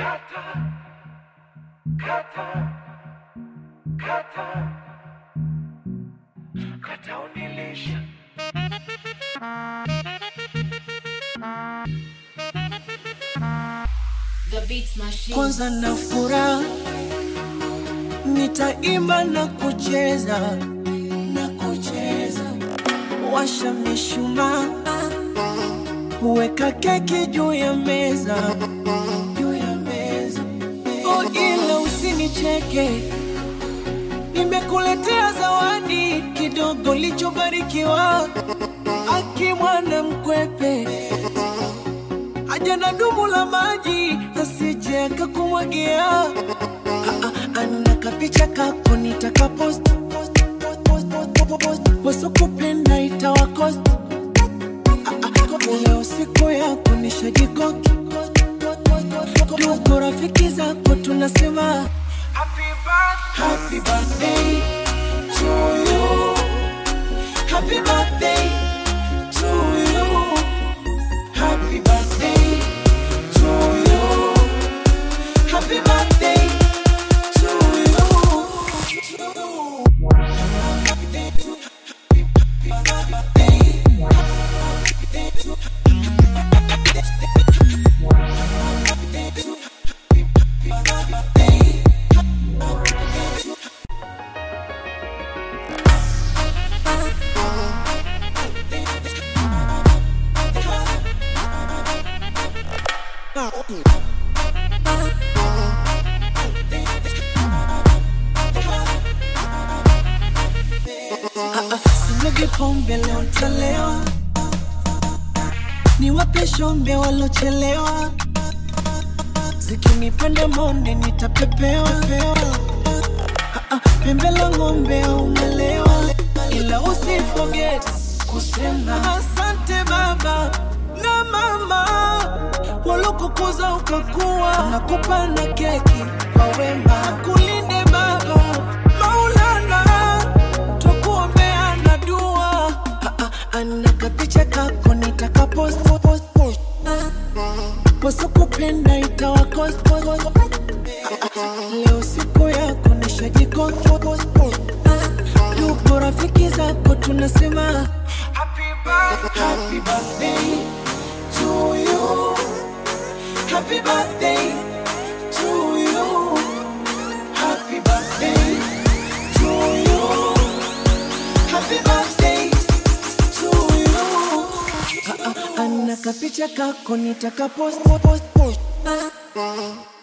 Kata, kata, kata, kata unilisha. The Beats Machine. kwanza na furaha nitaimba na kucheza na kucheza washa mishumaa weka keki juu ya meza juu ya meza oh, ila usinicheke nimekuletea zawadi kidogo lichobarikiwa akimwana mkwepe aja na dumu la maji asije akakumwagia. Ah, ah, Ana kapicha kako nitakapost wasokupenda itawakost leo siku yako nishajikoki tuko rafiki zako tunasema Happy birthday, happy birthday to you happy birthday to you happy birthday to you happy birthday to Sinyagi pombe leo ntalewa, niwape shombe walochelewa, zikinipanda monde nitapepewa Ah, ah, pembe la ng'ombe umelewa, ila usiforget kusema asante baba na mama walokukuza ukakuwa, nakupa na keki kwa wema, kulinde baba Maulana twakuombea na dua Ah, ah, ana kapicha kako nitakapost post, post. wasokupenda itawakost leo siku yako nishajikoki tuko rafiki zako tunasema happy birthday, happy birthday to you happy birthday to you happy birthday to you happy birthday to you Ah, ah, ana kapicha kako nitakapost post, post.